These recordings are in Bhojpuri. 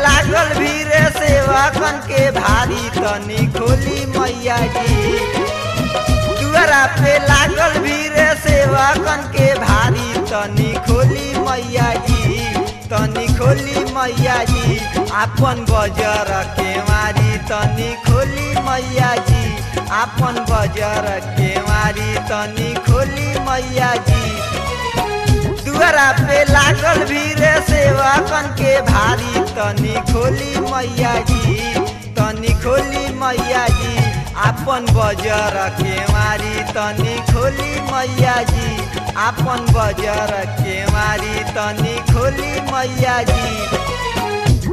लागल भीरे सेवकन के भारी तनी खोली मैया जी दुआरा पे लागल भीरे सेवकन के भारी तनी खोली मैया जी तनी खोली मैया जी आपन बजर के मारी तनी खोली मैया जी आपन बजर के मारी तनी खोली मैया जी दुआरा पे लागल भीरे सेवकन के भारी तनी खोली मैया जी तनी खोली मैया जी आपन बजर के मारी तनी खोली मैया जी आपन बजर के मारी तनी खोली मैया जी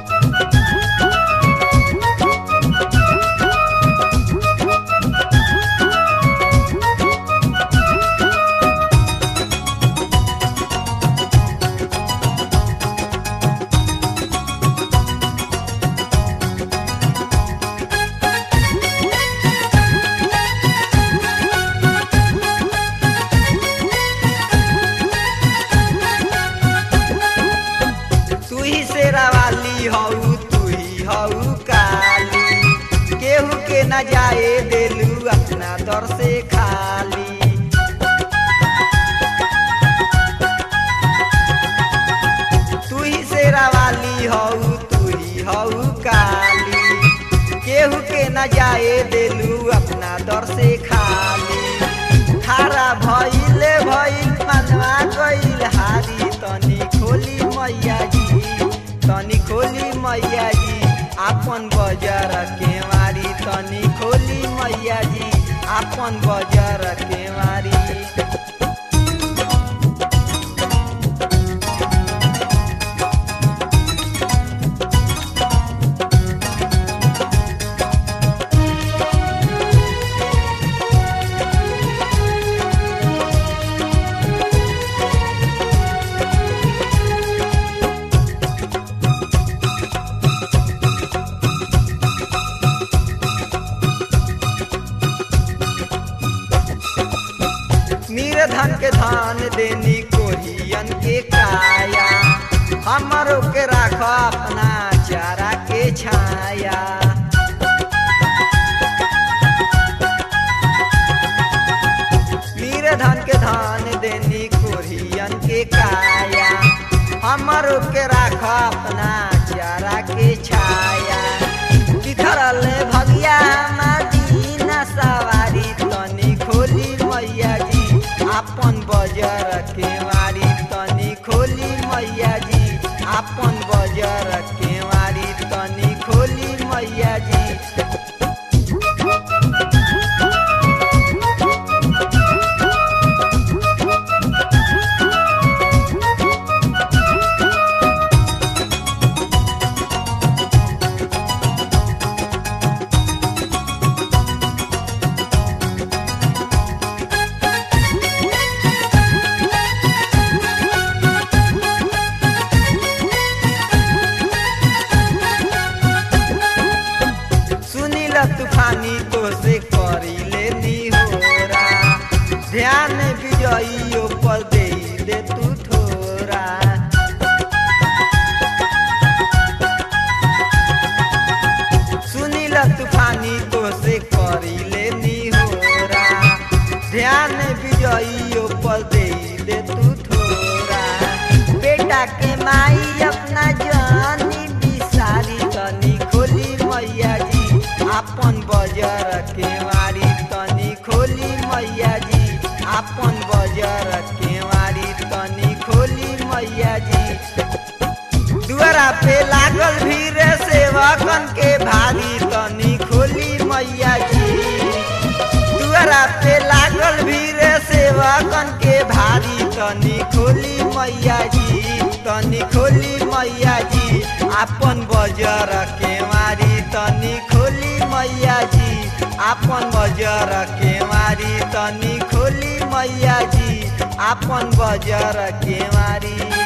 तू ही शेरा वाली हऊ तू ही हऊ काली केहू के न जाए देलू अपना दर से खाली तू ही शेरा वाली हऊ तू ही हऊ काली केहू के न जाए देलू अपना दर से खाली खारा भइले भइल मनवा गइल हारी तनी खोली मैया जी तनी खोली मैया जी आपन बजार के मारी तनी खोली मैया जी आपन बजार के मारी मीर धन के धान देनी कोरियन के काया हमरो के राख अपना चारा के छाया मीर धन के धान देनी कोरियन के काया हमरो के राख अपना चारा के छाया बिखरल भगिया मदीना सवारी तनी खोली मैया जी आपन बजर के मारी तनी खोली मैया जी आपन बजर के मारी तनी खोली मैया जी सुनील तूफानी तो से करी लेनी होरा ध्यान विजयियों पर दे दे तू ठोरा सुनील तूफानी तो से करी लेनी होरा ध्यान विजयियों पर दे दे तू ठोरा बेटा के माई अपना जानी बिसारी तनी खोली मैया जी आपन बजर के मारी तनी खोली मैया जी आपन बजर के मारी तनी खोली मैया जी दुआरा पे लागल भीरे सेवकन के भारी तनी खोली मैया जी दुआरा पे लागल भीरे सेवकन के भारी तनी खोली मैया जी तनी खोली मैया जी आपन बजर के मारी तनी खोली मैया जी आपन बजर के मारी तनी खोली मैया जी आपन बजर के मारी